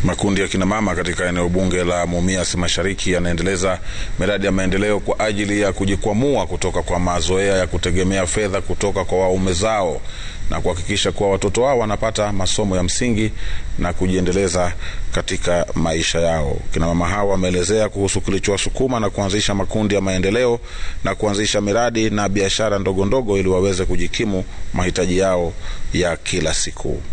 Makundi ya kinamama katika eneo bunge la Mumias Mashariki yanaendeleza miradi ya maendeleo kwa ajili ya kujikwamua kutoka kwa mazoea ya kutegemea fedha kutoka kwa waume zao na kuhakikisha kuwa watoto wao wanapata masomo ya msingi na kujiendeleza katika maisha yao. Kinamama hao wameelezea kuhusu kilichowasukuma na kuanzisha makundi ya maendeleo na kuanzisha miradi na biashara ndogo ndogo ili waweze kujikimu mahitaji yao ya kila siku.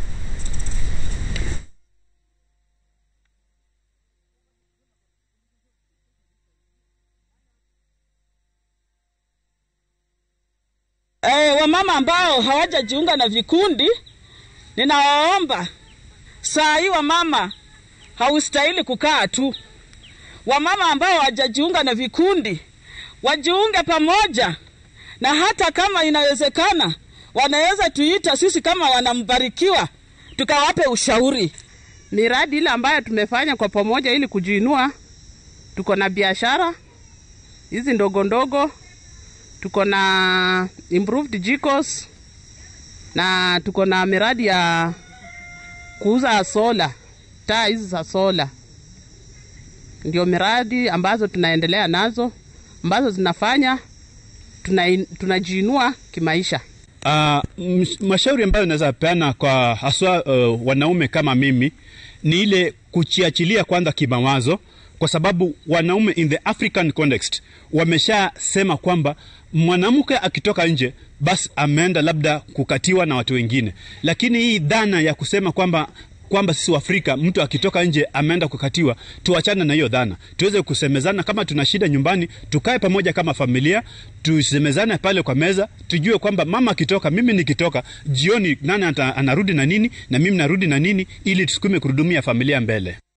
E, wamama ambao hawajajiunga na vikundi, ninawaomba saa hii, wamama haustahili kukaa tu. Wamama ambao hawajajiunga na vikundi wajiunge pamoja, na hata kama inawezekana, wanaweza tuita sisi kama wanambarikiwa, tukawape ushauri. Miradi ile ambayo tumefanya kwa pamoja ili kujiinua, tuko na biashara hizi ndogo ndogo tuko na improved jikos na tuko na miradi ya kuuza sola, taa hizi za sola. Ndio miradi ambazo tunaendelea nazo ambazo zinafanya tunajiinua tuna kimaisha. Uh, mashauri ambayo naweza peana kwa haswa uh, wanaume kama mimi ni ile kuchiachilia kwanza kimawazo, kwa sababu wanaume in the African context wameshasema kwamba mwanamke akitoka nje basi ameenda labda kukatiwa na watu wengine, lakini hii dhana ya kusema kwamba kwamba sisi Waafrika mtu akitoka nje ameenda kukatiwa, tuachane na hiyo dhana, tuweze kusemezana. Kama tuna shida nyumbani, tukae pamoja kama familia, tusemezane pale kwa meza, tujue kwamba mama akitoka, mimi nikitoka jioni, nani anarudi na nini na mimi narudi na nini, ili tusukume kurudumia familia mbele.